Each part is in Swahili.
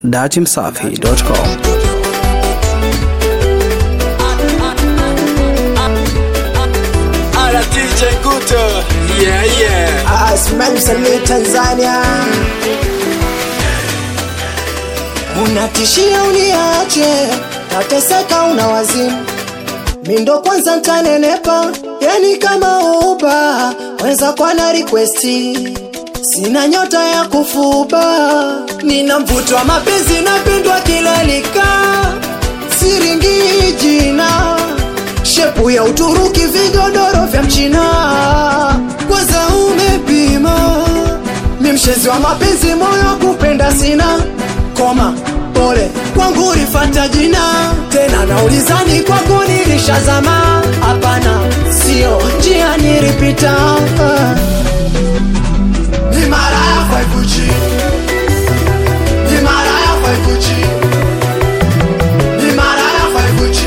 datimsafi.com. Ala DJ Guto. Yeah, yeah. Asimami msanii Tanzania, unatishia uniache, tateseka una wazimu, mindo kwanza ntanenepa, yani kama uba weza kwa na requesti, sina nyota ya kufuba, nina mvuto wa mapenzi, napendwa kila likaa, siringi jina shepu ya Uturuki, vigodoro vya Mchina, kwanza umepima. Mi mshezi wa mapenzi, moyo wa kupenda sina, koma pole kwangu ulifata jina tena, naulizani kwako nilishazama, hapana, sio njia nilipita. Ni mara ya 5G, ni mara ya 5G, ni mara ya 5G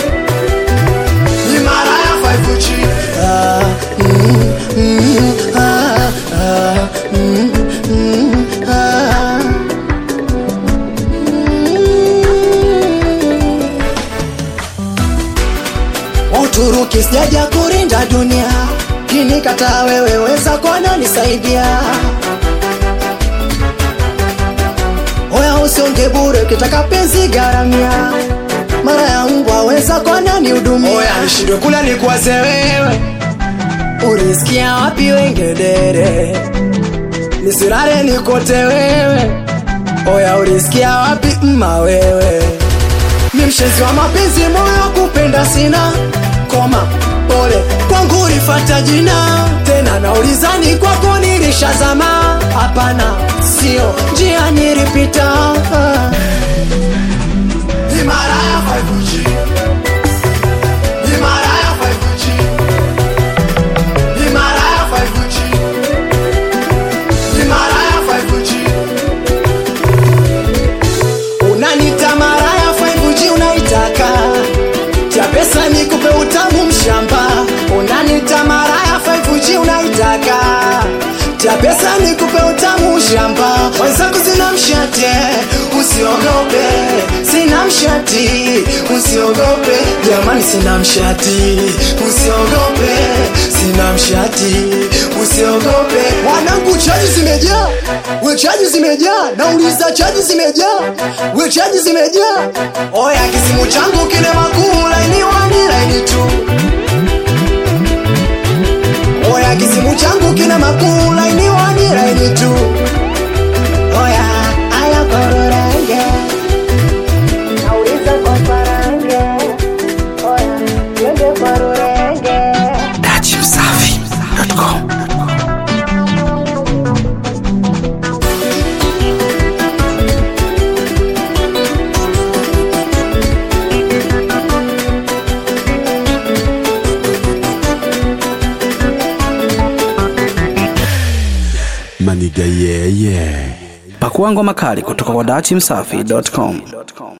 ni mara ya 5G. Ah, mm, mm, ah, ah, mm, mm, ah. Mm. Uturuki sijaja kurinda dunia, kinikataa wewe weza kona nisaidia. Oya usionge bure, ukitaka penzi garamia mara ya mbwa weza kona ni hudumia. Oya nishindwe kula nikuwaze wewe, ulisikia wapi wengedere? Nisirare nikote wewe, oya ulisikia wapi mma wewe? Ni mshenzi wa mapenzi, moyo wa kupenda sina, koma pole kwangu ulifata jina tena, naulizani kwako nilishazama, hapana, sio njia nilipita ni mara ya 5G. Ni mara ya 5G. Ni mara ya 5G. Ni mara ya 5G. Unanita mara ya 5G unaitaka tia pesa nikupe utamu mshamba unanita mara ya 5G unaitaka tia pesa nikupe utamu shamba wenzangu sina mshate usiogope sina mshati usiogope jamani sina mshati usiogope sina mshati usiogope wanangu chaji zimejaa we chaji zimejaa nauliza chaji zimejaa we chaji zimejaa oya kisimu changu kile makuu laini wani laini tu oya kisimu changu kina makuu laini wani laini tu oya aya kororenge nauliza kwa farange oya twende kwa rurenge datimsafi.com. Maniga yeah yeah. Pakua ngoma kali kutoka kwa datimsafi.com.